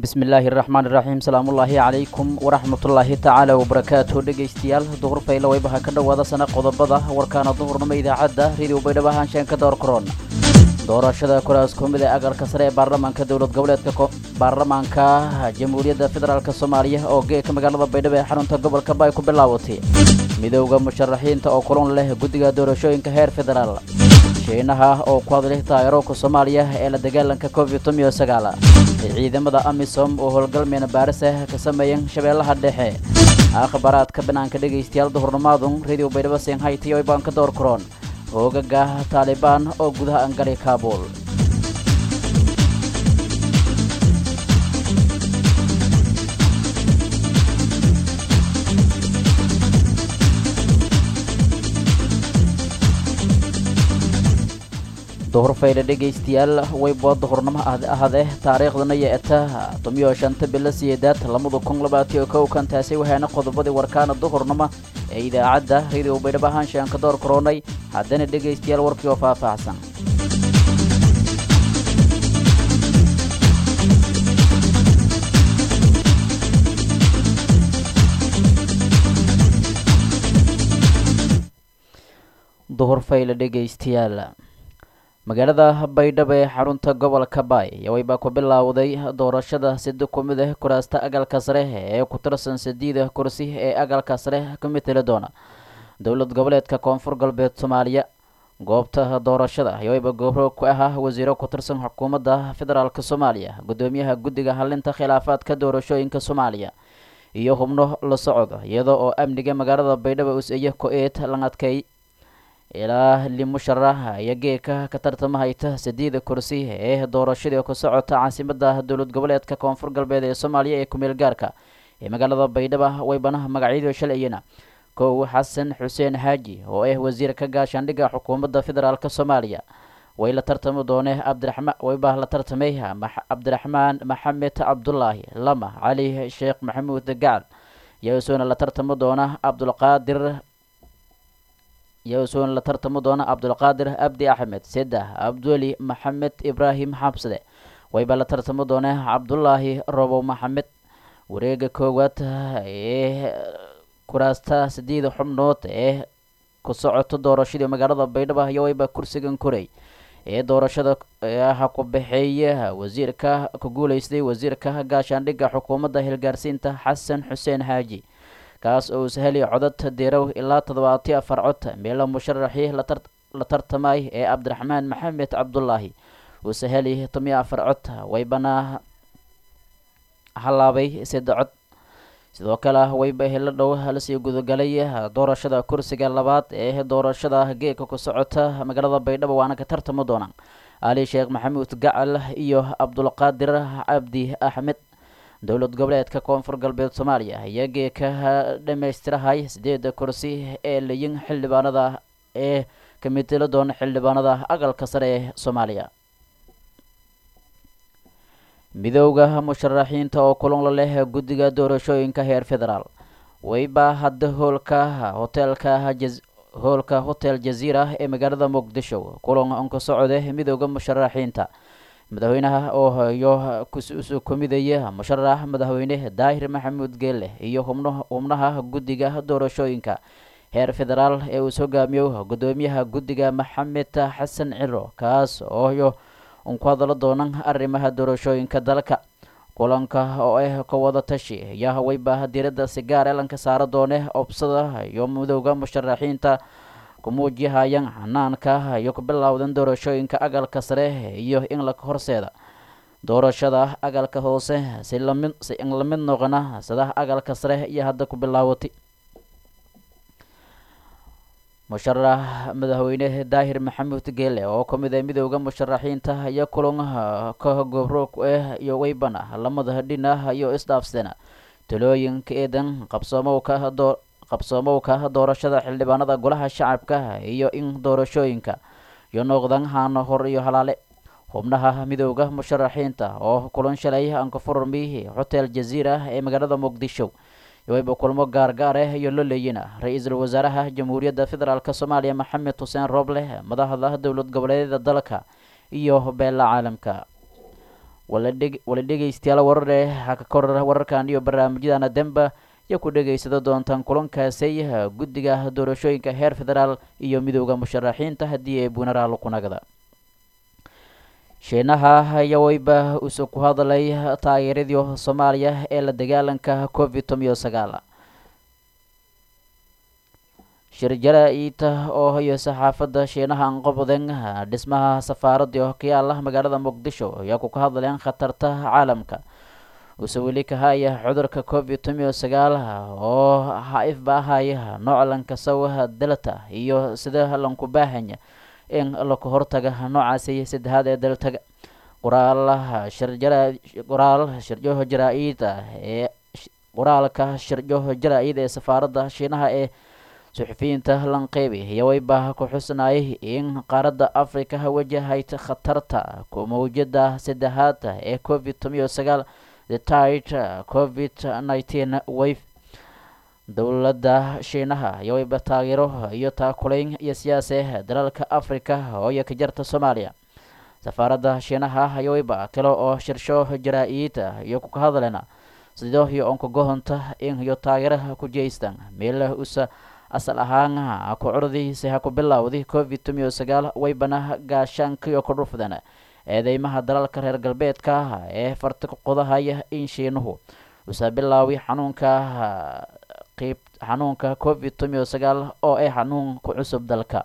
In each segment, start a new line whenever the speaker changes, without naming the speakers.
bismi illaahi raxmaan iraxiim salaamullaahi calaykum waraxmatullaahi tacaala wabarakaatu dhegaystayaal duhur fayla waybaha ka dhowaada sana qodobada warkaana duhurnimo idaacadda radio baydhabo haanshaan ka door koron doorashada kuraas kumid ee agalka sare ee baarlamaanka dowlad goboleedka baarlamaanka jamhuuriyadda federaalk soomaaliya oo geeka magaalada baydhabo ee xarunta gobolka baay ku bilaawatay midowda musharaxiinta oo kulan leh guddiga doorashooyinka heer federaal shiinaha oo ku hadlay taageerowka soomaaliya ee la dagaalanka covid tomiyo sagaal ciidamada amisom oo howlgalmeena baarisah ka sameeyan shabeellaha dhexe akhbaraadka banaanka dhegaystayaal duhurnimaadun radio baydhabo seenhaytiyo baan ka door karoon hoogaga taalibaan oo gudaha angalay kaabul duhur faydha dhegaystayaal waybo duhurnimo ahade taariikhdana iyo eta tomiyo shanta bilo siyeedaad lamada kun labaatiyo kow kan taasi waxaana qodobadii warkaana duhurnimo ee idaacadda radio baydhabo haanshaan ka door karoonay haddana dhegaystayaal warkii oo faahfaahsan duhur fayle dhegaystayaal magaalada baydhabo ee xarunta gobolka baay yawaybaa ku bilaawday doorashada sida ku mid ah kuraasta agalka sare ee ku tirsan sideeda kursi ee agalka sare ka mateli doona dowlad goboleedka koonfur galbeed soomaaliya goobta doorashada yawayba gobro ku ahaa wasiiro ku tirsan xukuumadda federaalk soomaaliya guddoomiyaha guddiga halinta khilaafaadka doorashooyinka soomaaliya iyo hubno la socda iyada oo amniga magaalada baydhabo us-iyo ko-eed la adkay ilaa limusharax iyo geeka ka tartamahayta sideeda kursi ee doorashadii ku socota caasimada dowlad goboleedka koonfur galbeed ee soomaaliya ee kumeel gaarka ee magaalada baydhabo waybana magacyadii shalayana kow xasan xuseen xaaji oo ah wasiirka gaashaandhigga xukuumadda federaalk soomaaliya way la tartami doone cabdiraxmaan waybaa la tartamay cabdiraxmaan maxamed cabdulaahi lama cali sheekh maxamuud gacal iyasuuna la tartami doona cabdulqaadir iyasuuna la tartami doona cabdulqaadir abdi axmed seddex cabdweli maxamed ibraahim xabsade waybaa la tartami doona cabdulaahi robow maxamed wareega koowaad ee kuraasta sideeda xubnood ee ku socoto doorashadii magaalada baydhabo iyo wayba kursigan koray ee doorashada ha ku baxeeya wasiirka ku guuleystay wasiirka gaashaandhigga xukuumadda hilgaarsiinta xasan xuseen xaaji kaas oo saheli codad dirow ilaa toddobaatiyo afar cod meelo musharaxii la tartamay ee cabdiraxmaan maxamed cabdulaahi uu saheli tomiyo afar cod waybana halaabay sida cod sidoo kale wayba helo dhow lasii gudagalay doorashada kursiga labaad ee doorashada geeka ku socota magaalada baydhabo waana ka tartami doonaan ali sheekh maxamuud gacal iyo cabdulqaadir cabdi axmed dowlad goboleedka koonfur galbeed soomaaliya ayaa geeka dhammaystirahay sideeda kursi ee layin xildhibaanada ee ka mitelo doona xildhibaanada agalka sare ee soomaaliya midowda musharaxiinta oo kulan la leh guddiga doorashooyinka heer federaal wayba hadda hoolka hoteelka hoolka hotel jaziira ee magaalada muqdisho kulan onka socda midowda musharaxiinta madaxweynaha oo hayo kusu kumidaya musharax madaxweyne daahir maxamuud geelle iyo hubno xubnaha guddiga doorashooyinka heer federaal ee uu hogaamiyo guddoomiyaha guddiga maxamed xasan ciro kaas ooyo un ku hadalo doonan arrimaha doorashooyinka dalka kulanka oo ah ka wada tashi ayaa wayba diiradda si gaar elanka saara doone obsada iyo midowda musharaxiinta kumuujihayaan xanaanka iyo ku bilowdan doorashooyinka agalka sare iyo in la horseeda doorashada agalka hoose si lamid si in la mid noqona sida agalka sare iyo hadda ku bilaawatay musharax madaxweyne daahir maxamuud geele oo ka mid ah midowda musharaxiinta iyo kulan ka gobro ah iyo weybana lamada dhinah iyo isdhaafsana talooyinka eedan qabsoomowka doo qabsoomowka doorashada xildhibaanada golaha shacabka iyo in doorashooyinka iyo noqdan haano hor iyo halaale xubnaha midowda musharaxiinta oo kulan shalay anka furmi hotel jaziira ee magaalada muqdisho wayba kulmo gaargaar ah iyo loleyina ra-iisul wasaaraha jamhuuriyadda federaalk soomaaliya maxamed xuseen rooble madaxda dowlad goboleedyada dalka iyo beela caalamka wala dhegeystayaal warare ha ka kor wararkan iyo barnaamijyadana demba iyo ku dhegaysada doontaan kulankaasay guddiga doorashooyinka heer federaal iyo midooda musharaxiinta haddii ay bunaraal kunagada shiinaha ayaa weyba uuse ku hadlay taageeradii soomaaliya ee la dagaalanka covid tomiyo sagaal shir jara-iita oo iyo saxaafadda shiinaha anqoboden dhismaha safaaradii oo ka yaala magaalada muqdisho ayaa ku ka hadleen khatarta caalamka uuse weli ka haya cudurka covid tomiyo sagaal oo ha-ifba ahaya nooc lankasaw delta iyo sida lanku baahanya in laka hortaga noocaasi saddexaad ee daltaga qoraalaha shirjara qoraal shirjoho jaraa-id ee qoraalka shirjoho jaraa-id ee safaaradda shiinaha ee suxufiyiinta lanqeybi ayaa weyba ku xusnayay in qaaradda africa wajahayt khatarta mawjada saddexaad ee covid tomiyo sagaal the tit covid nineteen wave dowladda shiinaha ayaa weyba taageero iyo taakulayn iyo siyaase dalalka africa ooyo ka jarta soomaaliya safaaradda shiinaha ayaa weyba kale oo shirsho jaraa-id iyo kuka hadlena sido iyo onka gohonta in iyo taageeraha ku jeystan meela usa asal ahaan ku curdiisa ha ku bilowday covid tomiyo sagaal weybana gaashaankiyo ku dhufdan eedeymaha dalalka reer galbeedka ee farti qodahaya in shiinuhu usa bilaawi xanuunka qeyb xanuunka covid tomiyo sagaal oo ay xanuun ku cusub dalka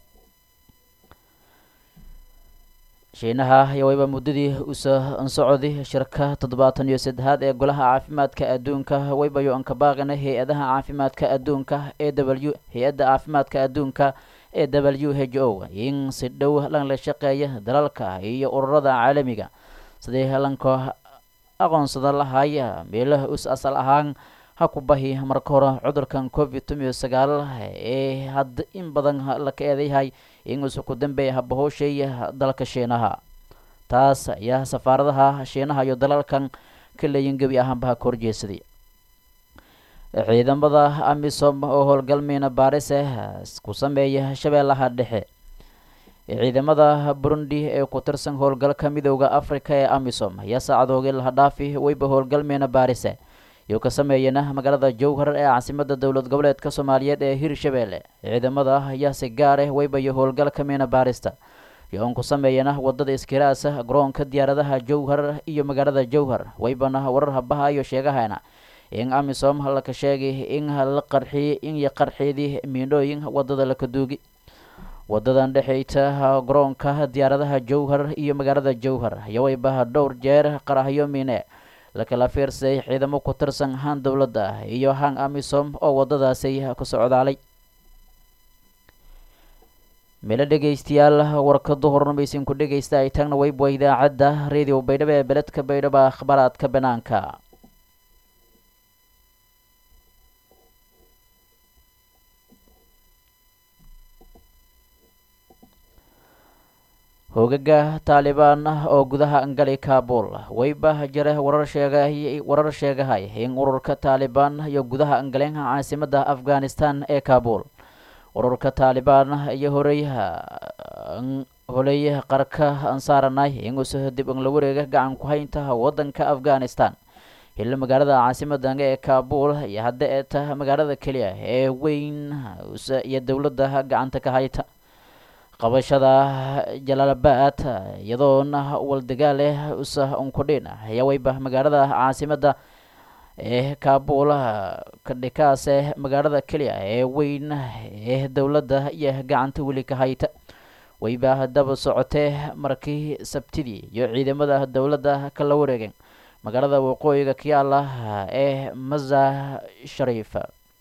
shiinaha ayaa weyba muddadii usa ansocodi shirka toddobaatan iyo saddexaad ee golaha caafimaadka adduunka weybayo anka baaqina hay-adaha caafimaadka adduunka ee w hay-adda caafimaadka adduunka ee w h o in si dhow lan la shaqeeya dalalka iyo ururada caalamiga sidii lanka aqoonsada lahaya meelaha us asal ahaan ha ku bahi marka hore cudurkan covid tomiyo sagaal ee hadda in badan laka eedayahay in uuse ku dambeeya habahowshay dalka shiinaha taas ayaa safaaradaha shiinaha iyo dalalkan ka leeyin gebi ahaanbaha ka horjeesaday ciidamada amisom oo howlgalmiina baarise ku sameeya shabeellaha dhexe ciidamada burundi ee ku tirsan howlgalka midooda africa ee amisom ayaa saacadoogii laha dhaafi weyba howlgalmiina baarise iyo ka sameeyana magaalada jowhar ee caasimada dowlad goboleedka soomaaliyeed ee hirshabeelle ciidamada ayaa si gaar ah weybayo howlgalka miina baarista iyo on ku sameeyana wadada iskiraasa garoonka diyaaradaha jowhar iyo magaalada jowhar weybana warar habaha iyo sheegahayna in amisom laka sheegay in la qarxiyey in iyo qarxeedii miinooyin wadada laka duugi wadadan dhexeyta garoonka diyaaradaha jowhar iyo magaalada jowhar ayaa weybaha dhowr jeer qarahyo miine lakala fiirsaday ciidamo ku tirsan han dowladda iyo han amisom oo wadadaasi ku socdaalay meelo dhegeystayaal warka duhurnamaysin ku dhegeysta ay taagna weyba idaacadda radio baydhabo ee beledka baydhabo akhbaraadka banaanka hoogaga taalibaan oo gudaha angali kabul weyba jare warar sheegay warar sheegahay in ururka taalibaan iyo gudaha angaleen caasimada afghanistan ee kabul ururka taalibaan iyo horey holey qarka ansaaranay inuusa dib ang la wareega gacan ku haynta wadanka afghanistan hilo magaalada caasimadan ee kabul iyo hadda ee ta magaalada keliya ee weyn iyo dowladda gacanta ka hayta qabashada jalaalabad iyadoona waldagaaleh usa unkudhin ayaa weyba magaalada caasimada ee kabul kadhikaase magaalada keliya ee weyn ee dowladda iyo gacanta weli ka hayta weyba daba socotee markii sabtidii iyo ciidamada dowladda kala wareegeen magaalada waqooyiga kayaala ee maza shariif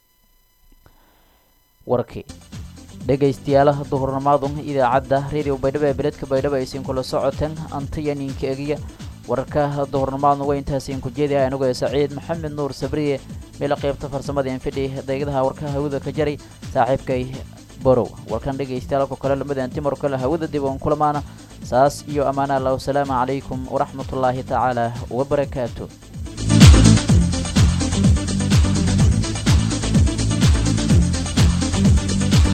warkii dhegaystayaal duhurnimaadun idaacadda radio baydhabo ee beledka baydhabo aysiin kula socoteen antaya ninka egiya wararka duhurnimaadna waa intaasiin ku jeedaya anigoo saciid maxamed nuur sabriye meel qaybta farsamada infidhi daygadaha warka hawada ka jaray saaxiibkay borow warkan dhegaystayaal ko kale lamadan timar kale hawada dib oon kulamaana saas iyo ammaana allah wasalaamu calaykum waraxmatullaahi tacaala wabarakaatu